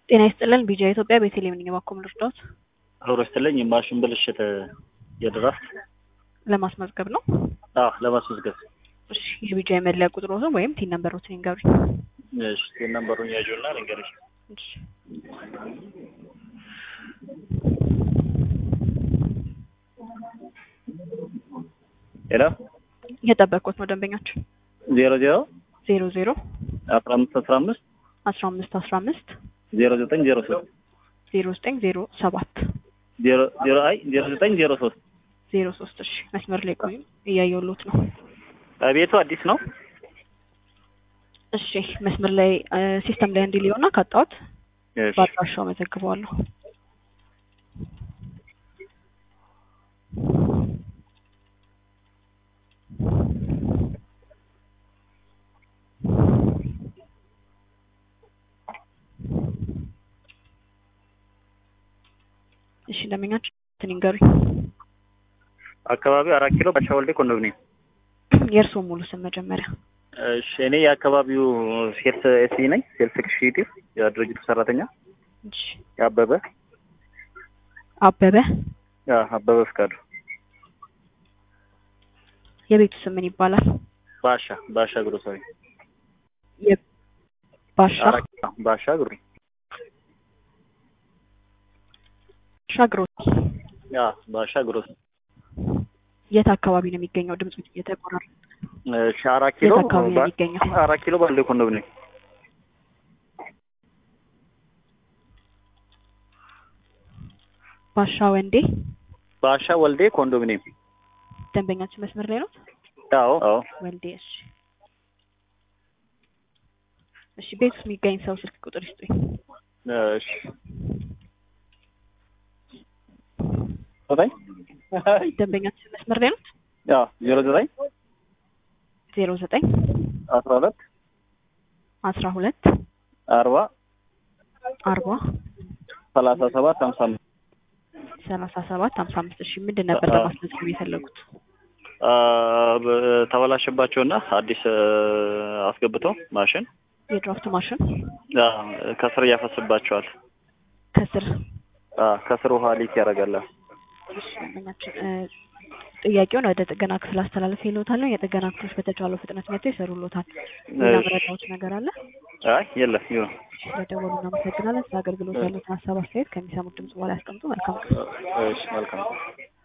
ጤና ይስጥልን ቢጃ ኢትዮጵያ ቤተልሔም ነኝ። እባክዎ ምን ልርዳዎት? አብሮ ስትለኝ የማሽን ብልሽት የድራፍት ለማስመዝገብ ነው። አዎ ለማስመዝገብ እሺ የቢጃ የመለያ ቁጥሮትን ወይም ቲን ነምበሮትን ይንገሩኝ። እሺ ቴን ነምበሩን ያዥውና ልንገርሽ እሺ ሄሎ እየጠበቅኩት ነው ደንበኛችን ዜሮ ዜሮ ዜሮ ዜሮ አስራ አምስት አስራ አምስት አስራ አምስት አስራ አምስት ዜሮ ዘጠኝ ዜሮ ሶስት ዜሮ ዘጠኝ ዜሮ ሰባት ዜሮ ዜሮ አይ ዜሮ ዘጠኝ ዜሮ ሶስት ዜሮ ሶስት እሺ መስመር ላይ ቆዩ እያየሁሎት ነው ቤቱ አዲስ ነው እሺ መስመር ላይ ሲስተም ላይ እንዲህ ሊሆና ካጣሁት እሺ በአድራሻው መዘግበዋለሁ እሺ ደንበኛችን እንትን ይንገሩኝ አካባቢው አራት ኪሎ ባሻ ወልዴ ኮንዶሚኒየም የእርስዎ ሙሉ ስም መጀመሪያ እሺ እኔ የአካባቢው ሴልስ ኤሲ ነኝ ሴልስ ኤክስኪዩቲቭ የድርጅቱ ሰራተኛ እሺ አበበ አበበ አዎ አበበ ፍቃዱ የቤቱ ስም ምን ይባላል ባሻ ባሻ ግሮሰሪ ባሻ አራት ኪሎ ባሻ ግሮ ሻግሮ አዎ ባሻ ግሮሰሪ የት አካባቢ ነው የሚገኘው ድምፁ እየተቆራረጠ እሺ አራት ኪሎ የት አካባቢ ነው የሚገኘው አራት ኪሎ ባለ ኮንዶሚኒየም ባሻ ወንዴ ባሻ ወልዴ ኮንዶሚኒየም ደንበኛችን መስመር ላይ ነው አዎ አዎ ወልዴ እሺ እሺ ቤት ውስጥ የሚገኝ ሰው ስልክ ቁጥር ይስጡኝ እሺ ዘጠኝ ደንበኛችን መስመር ላይ ነው አዎ ዜሮ ዘጠኝ ዜሮ ዘጠኝ አስራ ሁለት አስራ ሁለት አርባ አርባ ሰላሳ ሰባት ሀምሳ አምስት ሰላሳ ሰባት ሀምሳ አምስት እሺ ምንድን ነበር አዎ። ለማስመዝገብ የፈለጉት አ፣ በ- ተበላሸባቸውና አዲስ አ፣ አስገብተው ማሽን የድራፍት ማሽን አ፣ ከስር እያፈስባቸዋል። ከስር አ፣ ከስር ውሃ ሊክ ያደርጋል። እሺ ደንበኛችን እ፣ ጥያቄውን ወደ ጥገና ክፍል አስተላለፍ ይሎታል ነው የጥገና ክፍሎች በተቻለው ፍጥነት መጥተው ይሰሩሎታል ሌላ እሺ። መረጃዎች ነገር አለ አይ የለም ይሁን። ስለደወሉ እናመሰግናለን ስለ አገልግሎት ያሉትን ሀሳብ አስተያየት ከሚሰሙት ድምጽ በኋላ ያስቀምጡ መልካም ቀን እሺ መልካም